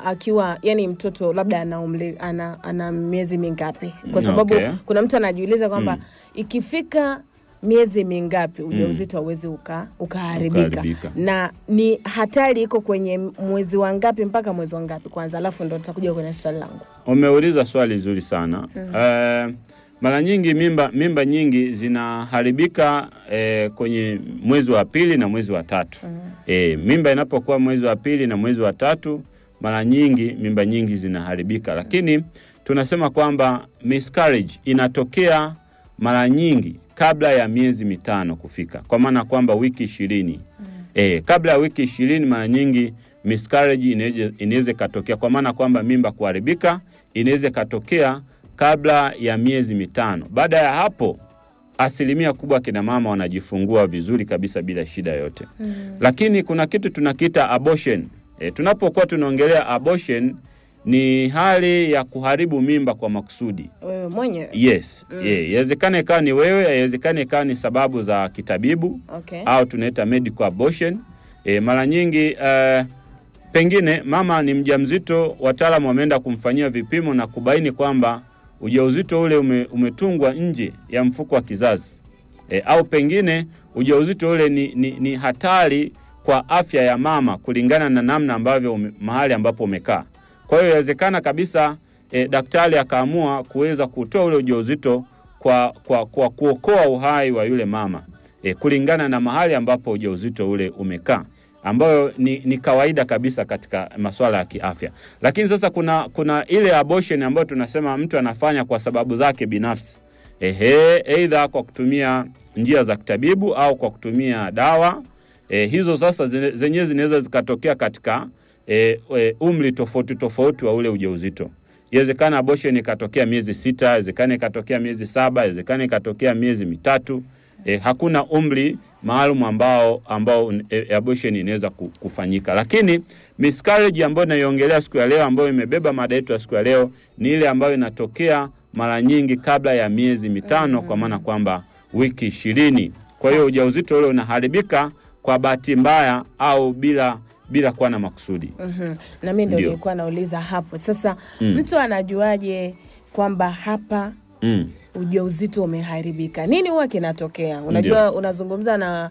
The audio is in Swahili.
mama akiwa yani mtoto labda ana umri ana, ana miezi mingapi? Kwa sababu Okay. kuna mtu anajiuliza kwamba ikifika miezi mingapi ujauzito hauwezi uka, ukaharibika Ukaharibika. na ni hatari iko kwenye mwezi wa ngapi mpaka mwezi wa ngapi kwanza, alafu ndo nitakuja kwenye swali langu. Umeuliza swali zuri sana. Eh, mara nyingi mimba mimba nyingi zinaharibika eh, kwenye mwezi wa pili na mwezi wa tatu. Eh, mimba inapokuwa mwezi wa pili na mwezi wa tatu, mara nyingi mimba nyingi zinaharibika, lakini tunasema kwamba miscarriage inatokea mara nyingi kabla ya miezi mitano kufika, kwa maana kwamba wiki ishirini E, kabla ya wiki ishirini mara nyingi miscarriage inaweza- inaweza ikatokea, kwa maana kwamba mimba kuharibika inaweza ikatokea kabla ya miezi mitano. Baada ya hapo, asilimia kubwa kina mama wanajifungua vizuri kabisa bila shida yote mm. Lakini kuna kitu tunakiita abortion. E, tunapokuwa tunaongelea abortion ni hali ya kuharibu mimba kwa makusudi. Wewe mwenyewe Yes, yeah, inawezekana ikawa ni wewe, inawezekana ikawa ni sababu za kitabibu okay. au tunaita medical abortion. E, mara nyingi eh, pengine mama ni mjamzito, wataalamu wameenda kumfanyia vipimo na kubaini kwamba ujauzito ule ume, umetungwa nje ya mfuko wa kizazi e, au pengine ujauzito ule ni, ni, ni hatari kwa afya ya mama kulingana na namna ambavyo ume, mahali ambapo umekaa. Kwa hiyo inawezekana kabisa e, daktari akaamua kuweza kutoa ule ujauzito kwa, kwa, kwa kuokoa uhai wa yule mama e, kulingana na mahali ambapo ujauzito ule umekaa ambayo ni, ni kawaida kabisa katika masuala ya kiafya. Lakini sasa kuna, kuna ile abortion ambayo tunasema mtu anafanya kwa sababu zake binafsi ehe, aidha kwa kutumia njia za kitabibu au kwa kutumia dawa e, hizo sasa zine- zenyewe zinaweza zikatokea katika e, e, umri tofauti tofauti wa ule ujauzito. Inawezekana abortion ikatokea miezi sita, inawezekana ikatokea miezi saba, inawezekana ikatokea miezi mitatu. E, hakuna umri maalum ambao ambao e, abortion inaweza ku- kufanyika, lakini miscarriage ambayo naiongelea siku ya leo, ambayo imebeba mada yetu ya siku ya leo, ni ile ambayo inatokea mara nyingi kabla ya miezi mitano, kwa maana kwamba wiki ishirini. Kwa hiyo ujauzito ule unaharibika kwa bahati mbaya au bila bila kuwa na makusudi. Mhm. Na mimi ndio Ndio. nilikuwa nauliza hapo sasa, Mm. mtu anajuaje kwamba hapa Mm. ujauzito umeharibika? Nini huwa kinatokea? Unajua, unazungumza na